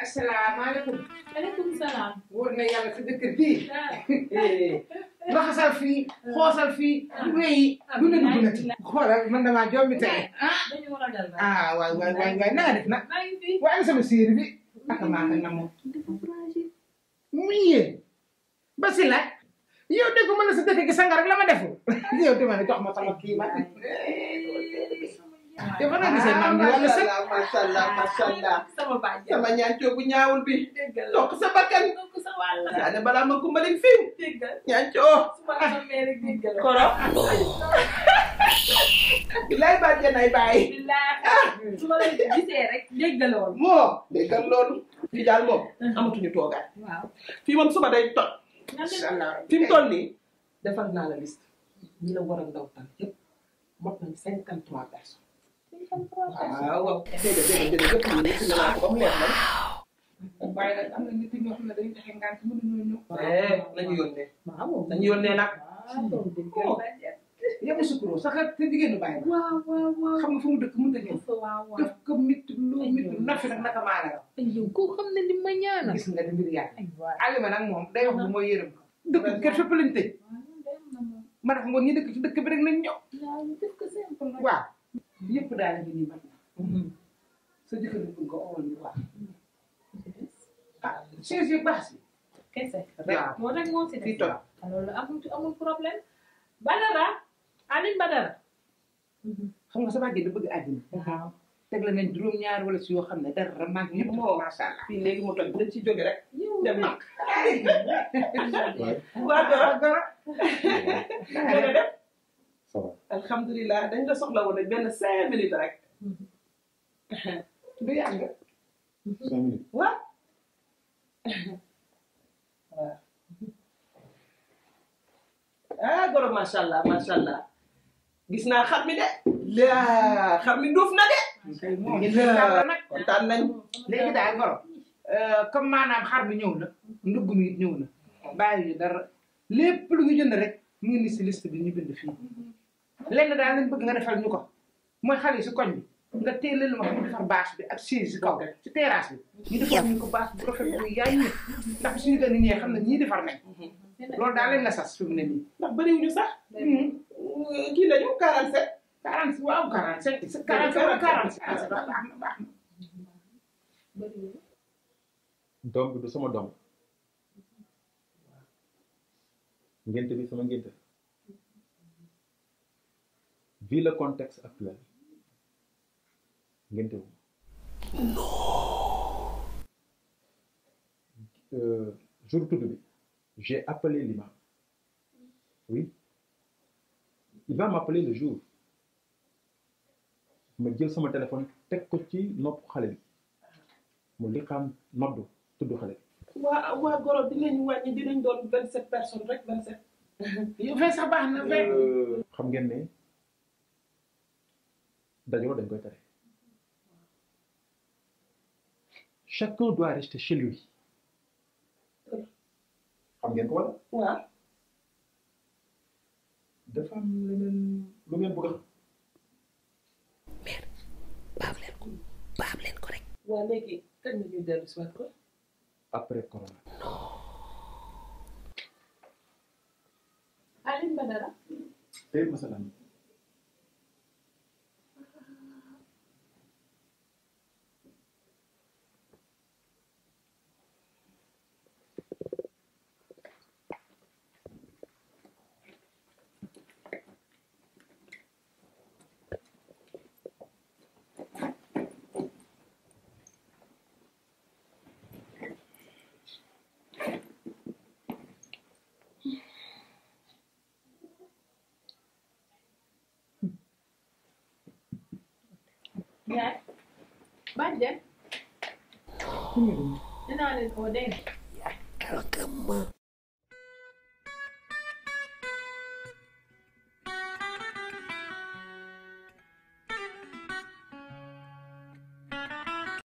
asalaamaaleykum. maaleykum salaam. wóor na yàlla sa dëkk bii. ah laxasal fii xoosal fii wéyi lu ne dugg na ci. xoolal man damaa jombi tey. ah dañu war a dal ba. ah waay waay waay waay na nga def nag. maa ngi fi. waaye ana sama séeri bi. aka maa ko namoo. mu yéen. Basila. yow dégg mën na sa dëkk gi sanga rek la ma deful. yow dama ne jox ma sama kii ma. yow fa nga gisee maam bi wala sa. macha allah macha allah sama bàjjen. sama ñaancoo bu ñaawul bi déggal toq sa bakkan donc sa wàll. yaa ne balaa ma kumbalin fiw déggal. ñaancoo su ma la mee rek déggal. koro bilaay bàjjen ay bàyyi billaahi. su ma la gisee rek déggaloon. moo déggal loolu fii daal moom amatuñu toogaay waaw. fii moom suba day toj incha allah. fi mu toll nii defal naa la liste ñi la war a ndaw tan yëpp mot nañ cinquante trois personnes waaw waaw dégg nga dégg nga dégg nga yëpp ñu ngi naa ko ba mu leer man waaye nag am na nit ñoo xam ne dañuy taxe ngant mënuñoo ñëw. eh nañu yónnee nañu yónnee nag waaw. yow sukkuroo sax te jigéenu bàyyi la. waaw waaw waaw. xam nga fu mu dëkk mënut a ñëw. waaw waaw. def ko mit lu mit lu nafi nag naka maa la raw. yow ko xam ne li ma ñaanal. gis nga di mbir yàlla. ay waay. Alima nag moom day wax bu mooy yërëm ko. dëkk bi kër fépp lañ tëj. ma def ngoon ñi dëkk ci dëkk bi rek nañ ñëw. waaw def ko simple rek. waaw. yëpp daal di nii mat na. sa jëkkër bi bëgg nga owal ñu waaw. ah chaise yu baax si. kese. waaw moo rek moo si fii des. toj loolu amul amul problème. Badara. Aline Badara. xam nga sa bàjjen da bëgg àddina. waaw. teg la nañ juróom-ñaar wala si yoo xam ne dara mag ñëpp. moo macha allah. fii léegi mu toj dañ ci jóge rek yow dem na Ouais, waa dara dara. dana def ça va. alhamdulilah dañ la soxla woon rek benn cinq minutes rek du yàgg. Cinq minutes. waaw ah goro macha allah macha allah gis naa xar mi de laa xar mi duuf na de kay moom Laa. nag. kontaan nañ léegi daal goro comme maanaam xar bi ñëw na ndugg mi it ñëw na bàyyi ñu dara lépp lu ñu jënd rek mu ngi ni si liste bi ñu bind fii lenn daal lañ bëgg nga defal ñu ko mooy xale yi si koñ bi nga teelal ma xam defar bâche bi ak chaise si kaw si terrasse bi ñu defar ñu ko bâche bu rafet bu yaay ñu ndax suñu gën a ñëwee xam ne ñii defar nañ loolu daal leen la sas fi mu ne nii ndax bëriwuñu sax kii lañu 47 quarante waaw quarante cinq quarante cinq quarante cinq baax na baax na doom bi du sama doom ngénte bi sama ngénte vu le contexte actuel ngénte wu euh, jour tudd bi j'ai appelé l'imam oui il va m'appeler le jour ma jël sama téléphone teg ko ci nopp xale bi mu li xam noddu tudd xale bi waa waa goro dinañ wàññi dinañ doon 27 personnes rek 27 yow fay sax baax na fay xam ngeen ne dajaloo dañ koy tere chacun doit rester chez lui xam ngeen ko wala waaw dafa am leneen lu ngeen bëgg a xam waa léegi kañ la ñuy dellu si waat ko après corona Aline Badara. tey masalan yaay. bàjjen. dinaa leen oo dégg nga.